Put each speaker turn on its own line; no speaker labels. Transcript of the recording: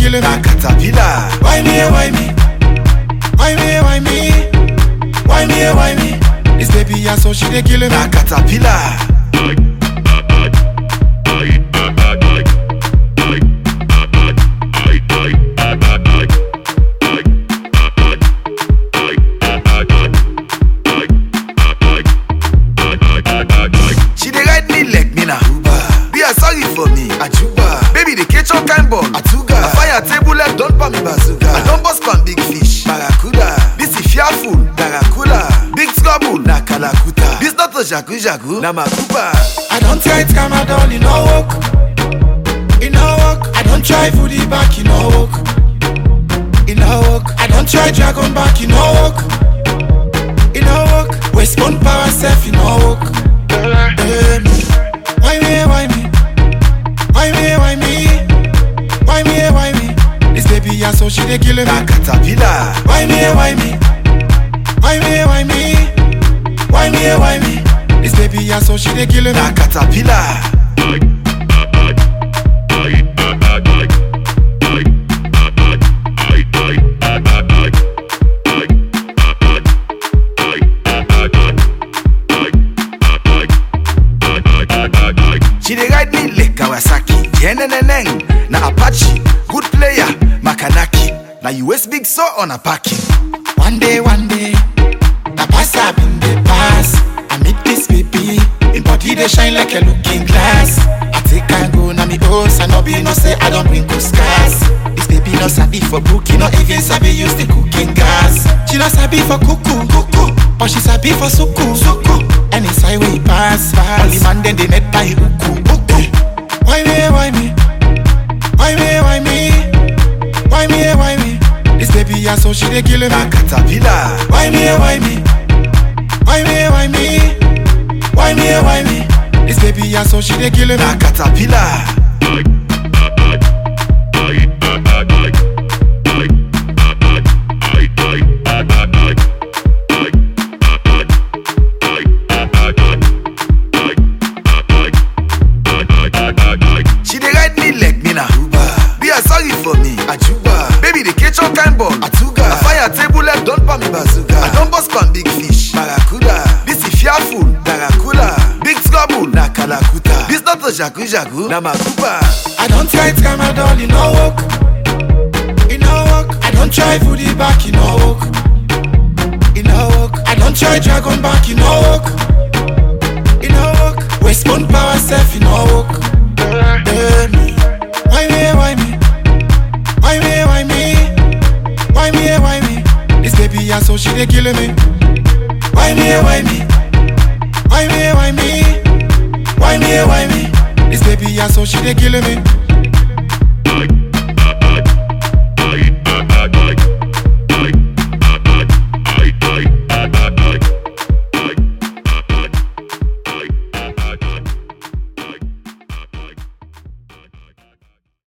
killing me.
Na caterpillar.
Why me, eh, why me? Why me, eh, why me? Why me, eh, why me? This baby, yeah, so she dey killing me.
Na caterpillar. She dey ride me like me na Uber. Be a sorry for me, Ajuba. Baby, the catch all kind ball, Atuga. I fire table left, don't palm me bazooka. I don't bust pan big fish, Barracuda. This is fearful, Barracuda. Big trouble, na Kalakuta. This not a jagu jagu, na Makuba.
I don't try it, come out all, you know work. You know work. I don't try for the back, you know work. You know work. I don't try dragon back, you know work. You know work. Waste one power self, you know work. Eh, Why me, why me? Why me, why me? Why me, why me? This baby, yeah, so she dey killing
Na
me.
caterpillar.
Why me, why me? Why me, why me? Why me, why me? This baby, yeah, so she dey killing me.
Na caterpillar. She dey ride me like Kawasaki, Yeneneneng, na Apache, good player, Makanaki. Na US big so on a packing.
One day, one day, the pass I been the pass. I meet this baby, in body they shine like a looking glass. I take and go na me boss, I no be no say I don't bring scars. This baby no sabi for booking, not even sabi use the cooking gas. She no sabi for cuckoo, cuckoo, but she sabi for suku, suku. Any side way pass, pass. Only man then they met by uku, uku. Why me, why me? Why me, why me? Why me, why me? This baby, yeah, so she dey killing me.
Na caterpillar.
Why me, why me? Why me, why me? Why me, why me? This baby, yeah, so she dey killing me.
Na caterpillar. She dey ride me like me na Uber. Be a sorry for me, Ajuba. Baby, the catch all kind ball, Atuga. I fire table left, don't palm me bazooka. I don't bust pan big fish, Barracuda. This is fearful, Barracuda. Big trouble, na Kalakuta. This not a jagu jagu, na Makuba.
I don't try to come out all, you know work. You know work. I don't try for the back, you know work. You know work. I don't try dragon back, you know work. You know work. Waste one power self, you know work. Eh, Why me, why me? Why me, why me? Why me, why me? This baby, yeah, so she dey killing me. Why me, why me? Why me, why me? Why me, why me? This baby, yeah, so she dey killing me.